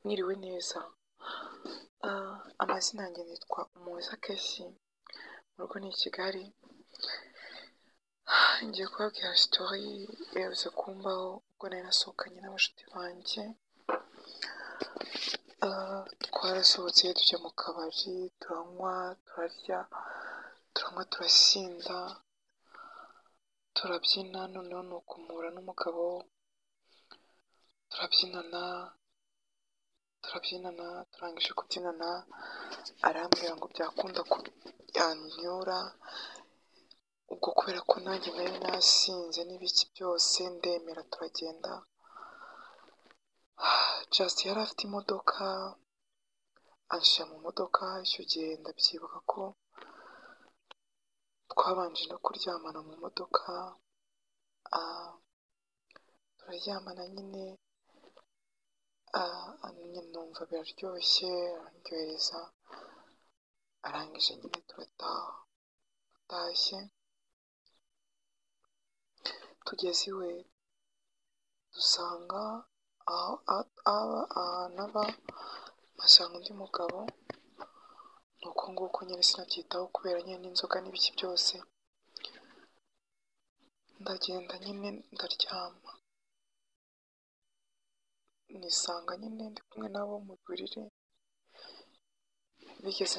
mwiriwe neza amazina yanjye nitwa umuhoza kesi mu rugo ni i kigali ngiye kubabwira sitori iherutse kumbaho ubwo nari nasohokanye n'abashuti banjye twarasohotse tujya mu kabari turanywa turarya turanywa turasinda turabyina noneho ni ukumura n'umugabo turabyinana turabyinana turangije kubyinana arambwira ngo byakunda ko yanyura ubwo kubera ko nanjye nari nasinze n'ibiki byose ndemera turagenda just yari afite imodoka anshyira mu modoka icyo gihe ndabyibuka ko twabanje no kuryamana mu modoka turaryamana nyine numva biraryoshye arandyohereza arangije nyine turataha dutashye tugeze iwe dusanga ahantu aba mpasanga undi mugabo ni uko nguko nyine sinabyitaho kubera nyine n'inzoga n'ibiki byose ndagenda nyine ndaryama nisanga nyine ndi kumwe nabo mu buriri bigeze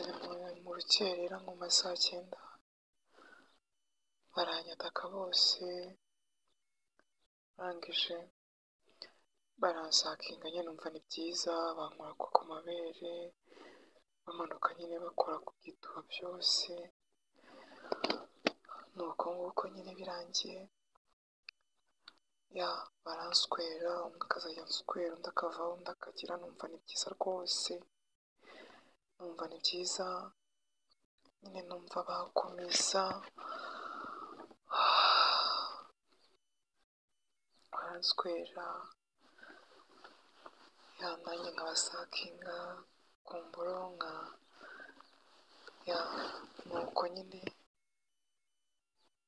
mu rukerera nko mu saa cyenda baranyataka bose barangije baransakinga nyine numva ni byiza bankora ku mabere bamanuka nyine bakora ku gituba byose ni uko nguko nyine birangiye ya baranswera umwe akazajya answera undi akavaho undi akagira numva ni byiza rwose numva ni byiza nyine numva bakomeza baranswera ya nanjye nkabasakinga kumburonka ya nuko nyine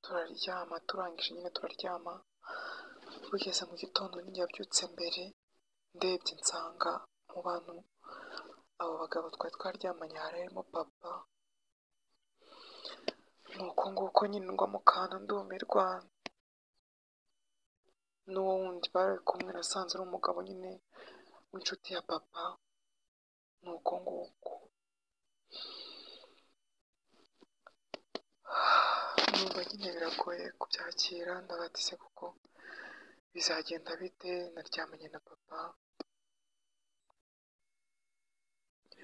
turaryama turangije nyine turaryama bugeze mu gitondo ninjye yabyutse mbere ndebye nsanga mu bantu abo bagabo twari twaryamanye hari harimo papa nuko nguko nyine ngwa mu kantu ndumirwa n'uwo wundi bari kumwe nasanze ari umugabo nyine w'inshuti ya papa nuko nguko numva nyine biragoye kubyakira ndabatise kuko bizagenda bite naryamanye na papa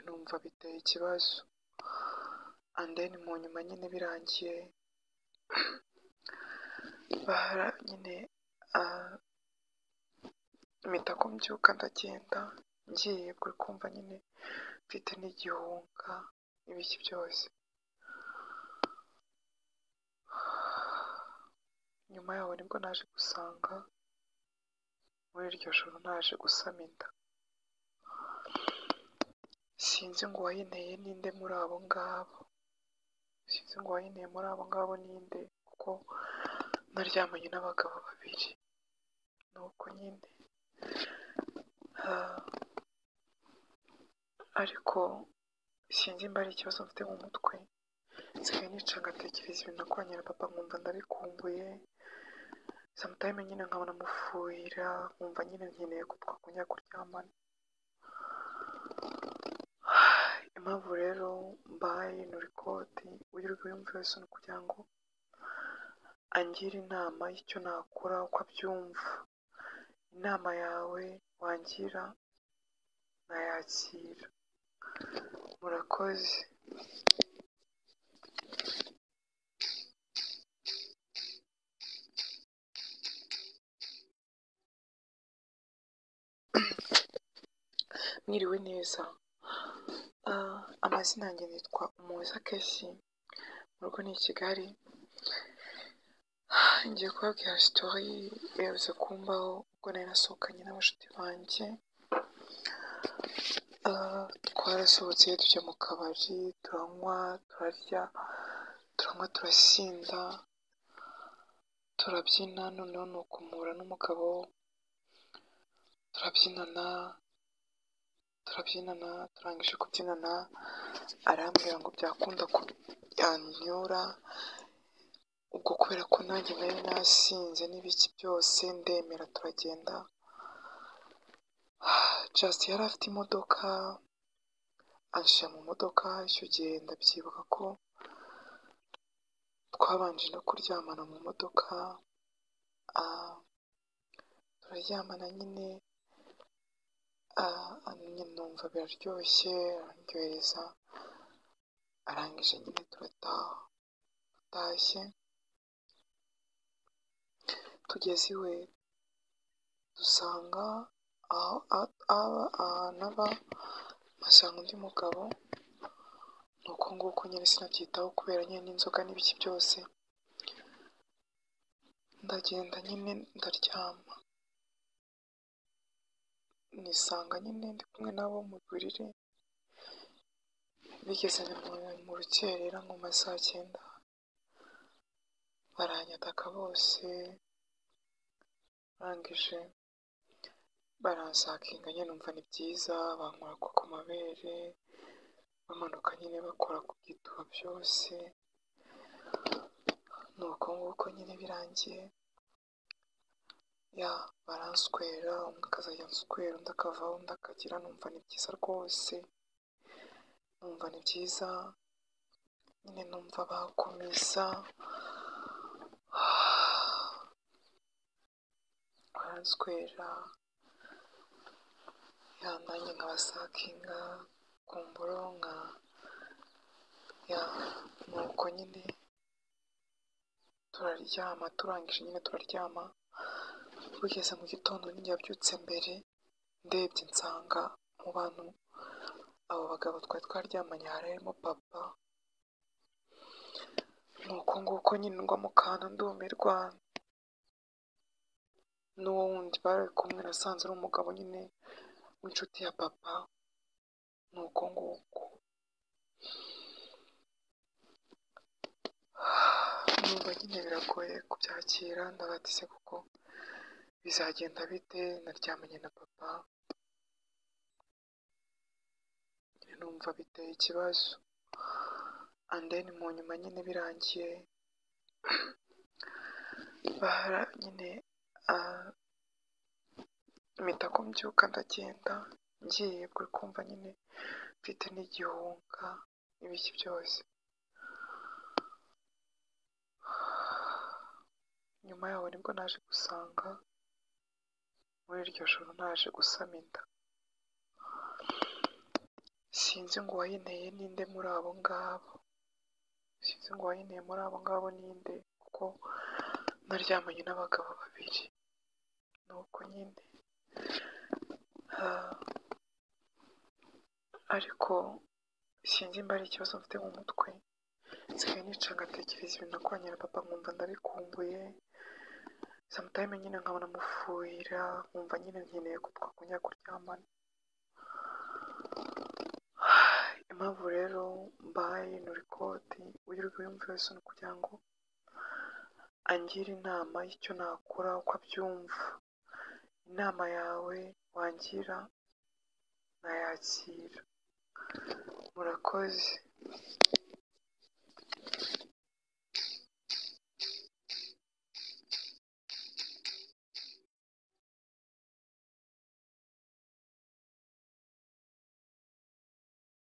numva biteye ikibazo andeni mu nyuma nyine birangiye bahara nyine mpita ko mbyuka ndagenda ngiye kuri kumva nyine mfite n'igihunga n'ibiki byose nyuma yaho nibwo naje gusanga muri iryo joro naje gusama inda sinzi ngo uwayinteye ninde muri abo ngabo sinzi ngo uwayinteye muri abo ngabo ninde kuko naryamanye n'abagabo babiri nuko nyine ariko sinzi mba ari ikibazo mfite mu mutwe nsigaye nica ngatekereza ibintu nakoranye na papa nkumva ndabikumbuye samutayime nyine nkabona amufuyira nkumva nyine nkeneye ko twakunya kuryamana impamvu rero mbaye nurikodi wirirwa uyumva wese ni ukugira ngo angire inama y'icyo nakora uko abyumva inama yawe wangira nayakira murakoze mwiriwe neza amazina yanjye nitwa umuhoza kesi mu rugo ni i kigali ngiye kubabwira sitori iherutse kumbaho ubwo nari nasohokanye n'abashuti banjye twarasohotse tujya mu kabari turanywa turarya turanywa turasinda turabyina noneho ni ukumura n'umugabo turabyinana turabyinana turangije kubyinana arambwira ngo byakunda ko yanyura ubwo kubera ko nanjye nari nasinze n'ibiki byose ndemera turagenda just yari afite imodoka anshyira mu modoka icyo gihe ndabyibuka ko twabanje no kuryamana mu modoka ah, turaryamana nyine ah, nyine numva biraryoshye arandyohereza arangije nyine turataha dutashye tugeze iwe dusanga aho a- aba ahantu aba mpasanga undi mugabo ni uko nguko nyine sinabyitaho kubera nyine n'inzoga n'ibiki byose ndagenda nyine ndaryama nisanga nyine ndi kumwe nabo mu buriri bigeze mu- mu rukerera nko mu ma saa cyenda baranyataka bose barangije baransakinga nyine numva ni byiza bankora ko ku mabere bamanuka nyine bakora ku gituba byose ni uko nguko nyine birangiye ya baranswera umwe akazajya answera undi akavaho undi akagira numva ni byiza rwose numva ni byiza nyine numva bakomeza baranswera ya nanjye nkabasakinga kumbura nka ya ni uko nyine turaryama turangije nyine turaryama bugeze mu gitondo ninjye yabyutse mbere ndebye nsanga mu bantu abo bagabo twari twaryamanye harimo papa ni uko nguko nyine ngwa mu kantu ndumirwa n'uwo wundi bari kumwe nasanze ari umugabo nyine w'inshuti ya papa ni uko nguko numva nyine biragoye kubyakira ndabatise kuko bizagenda bite naryamanye na papa nyine numva biteye ikibazo and then mu nyuma nyine birangiye bahara nyine ah, mpita ko mbyuka ndagenda ngiye kuri kumva nyine mfite n'igihunga n'ibiki byose nyuma yaho nibwo naje gusanga muri iryo joro naje gusama inda sinzi ngo uwayinteye ninde muri abo ngabo sinzi ngo uwayinteye muri abo ngabo ninde kuko naryamanye n'abagabo babiri ni uko nyine Ah, ariko sinzi mba ari ikibazo mfite mu mutwe nsigaye nica ngatekereza ibintu nakoranye na papa nkumva ndarikumbuye sometime nyine nkabona mufuhira nkumva nyine nkeneye ko twakongera kuryamana impamvu rero mbaye nurikoti wirirwa wiyumva wese ni ukugira ngo angire inama y'icyo nakora uko abyumva inama yawe wangira nayakira murakoze